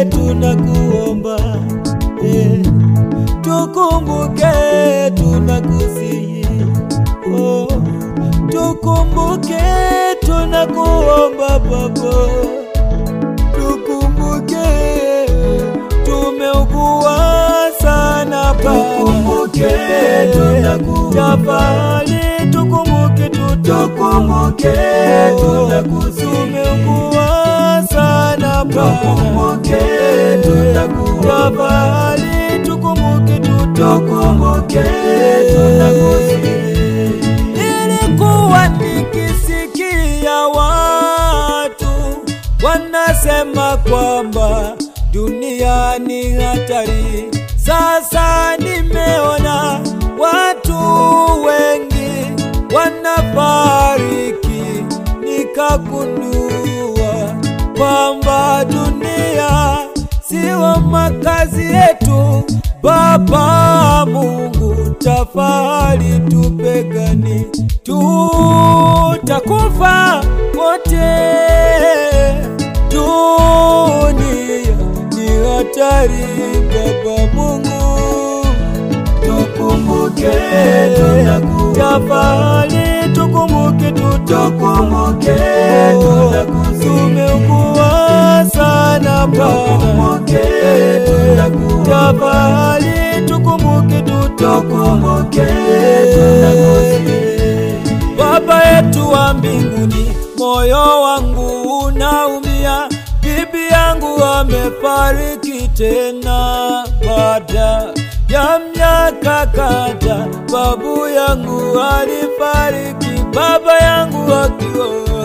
tunakuomba eh, tukumbuke, tunakusihi oh, tukumbuke, tunakuomba Baba, tukumbuke, tumeugua sana Tukumbuke, tunaku- tafadhali tukumbuke, Tukumbuke, tunakusihi. tumeugua sana Tukumbuke, tunaku- tafadhali tukumbuke, Tukumbuke, tunakusihi. Nilikuwa nikisikia watu wanasema kwamba dunia ni hatari. Sasa nimeona watu wengi wanafariki, nikagundua kwamba dunia sio makazi yetu. Baba Mungu, tafadhali tupegani, tutakufa wote. Dunia ni hatari, Baba Mungu, Tukumbuke, tunaku- tafadhali tukumbuke, Tukumbuke, tunakusihi. tumeugua sana Tukumbuke, Bwana, tunaku- tafadhali tukumbuke, Tukumbuke, tunakusihi. Baba yetu wa mbinguni, moyo wangu unaumia, bibi yangu amefariki tena baada ya miaka kadha. Babu yangu alifariki, baba yangu akiwa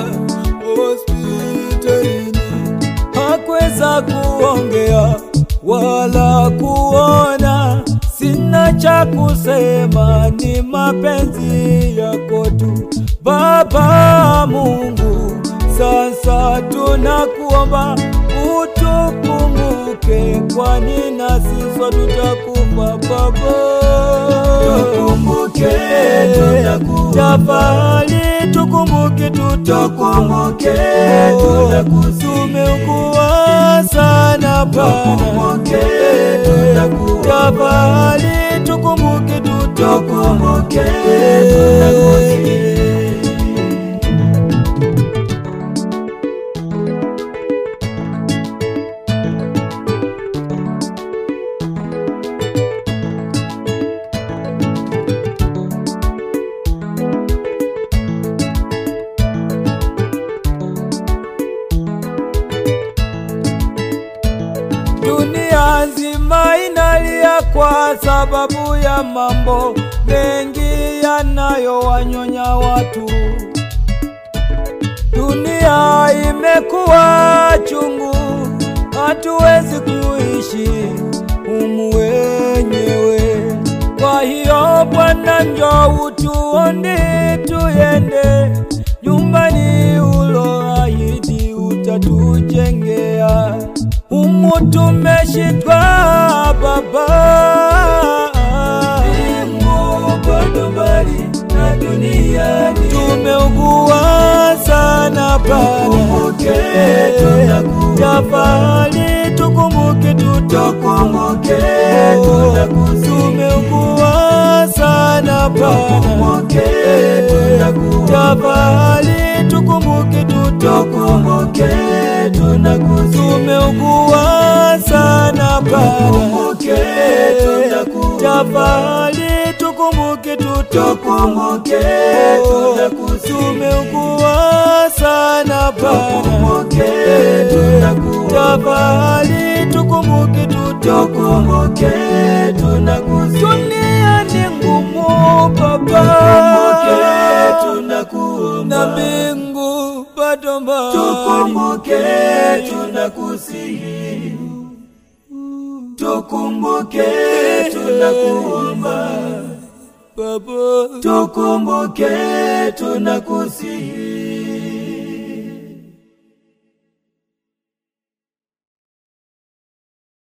hospitalini, hakuweza kuongea wala kuona. Sina cha kusema, ni mapenzi yako tu Baba Mungu. Sasa tunakuomba utukumbuke, kwani nasi sote tutakufa Baba. Tukumbuke, tunaku- Tafadhali tukumbuke, Tukumbuke, tunakusihi. tumeugua sana Bwana. Tukumbuke, tunaku- Tafadhali tukumbuke, Tukumbuke, tunakusihi. Dunia nzima inalia kwa sababu ya mambo mengi yanayowanyonya watu. Dunia imekuwa chungu, hatuwezi kuishi humu wenyewe. Kwa hiyo Bwana, njoo utuone, tuyende nyumbani uloahidi utatujengea. Humu tumeshitwa Baba, Mungu bado mbali na duniani. tumeugua sana Tukumbuke, Bwana, tunaku- tafadhali tukumbuke, Tukumbuke, tutukumbuke, tunakusihi. tumeugua sana Bwana, Tukumbuke, tunaku- tafadhali tukumbuke, Tukumbuke, tunakusihi. tumeugua sana Bwana, Tukumbuke, tunaku- tafadhali tukumbuke, Tukumbuke, tunakusihi. tumeugua sana Bwana, Tukumbuke, tunaku- tafadhali tukumbuke, Tukumbuke, tunakusihi. dunia ni ngumu Tukumbuke, Baba, tunakuomba. na mbingu bado mbali. Tukumbuke, tunakusihi. Tukumbuke, tunakuomba. Baba, Tukumbuke, tunakusihi.